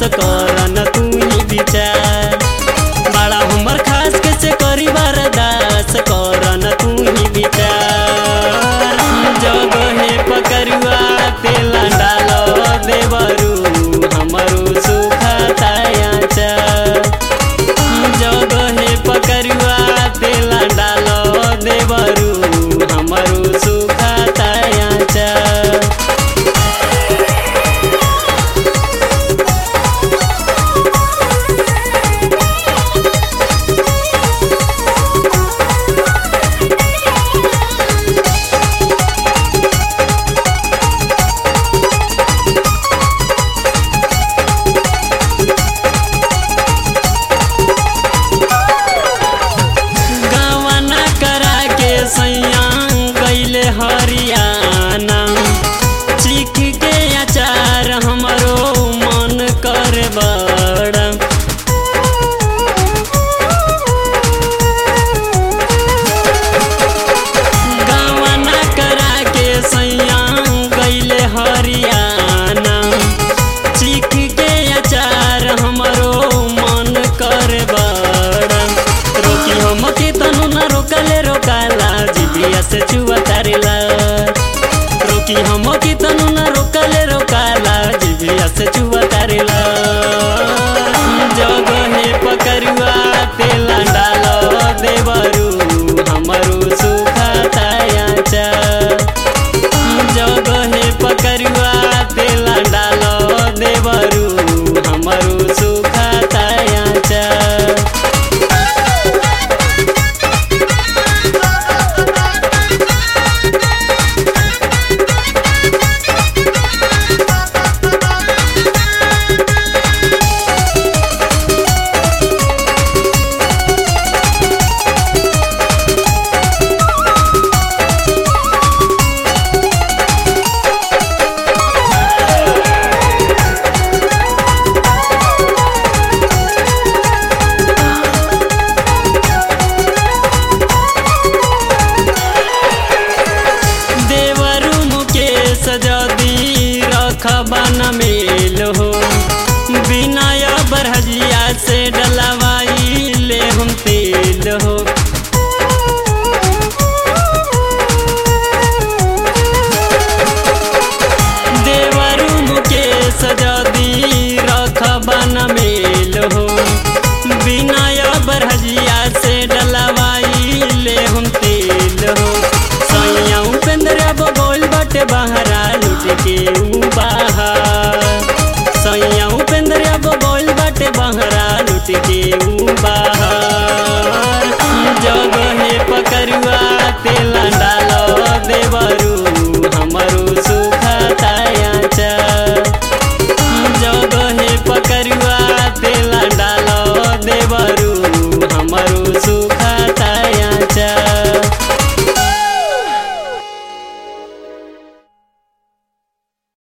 करन तू ही विचार बड़ा हमर खास के से करी बरदास करन तू ही विचार जगहे पकरुआ तेला डालो देवरू हमरो सुखा तायाचा जगहे पकरुआ तेला डालो देवरू हमरो सुखा तायाचा गवना करा के सैया गैले हरियाणा चीख के अचार हमरो मन कर बड़ा गवना करा के सैया गैले हरियाणा चीख के अचार हमरो मन कर बड़ा रोकी हम के तनु न रोकले रोकाला जिबिया से चुआ तारेला रोकी हम के तनु न रोकले रोकाला जिबिया से चुआ तारेला जगहे पकरुआ तेला डालो देवरू हमरो सुखा तायाचा जगहे पकरुआ तेला डालो देवरू हमरो सुखा तायाचा देवरु मुकेश जदी रखबन मेल हो बिनय बरहजिया से डलवाई ले हम तेल हो देवरु मुकेश जदी रखबन मेल हो बिनय बरहजिया से डलवाई ले हम तेल हो सैया उपेंद्र बगोल बटे बहरा लुट के ऊ बाहर सैया उपेंद्र बगोल बटे बहरा लुट के ऊ बाहर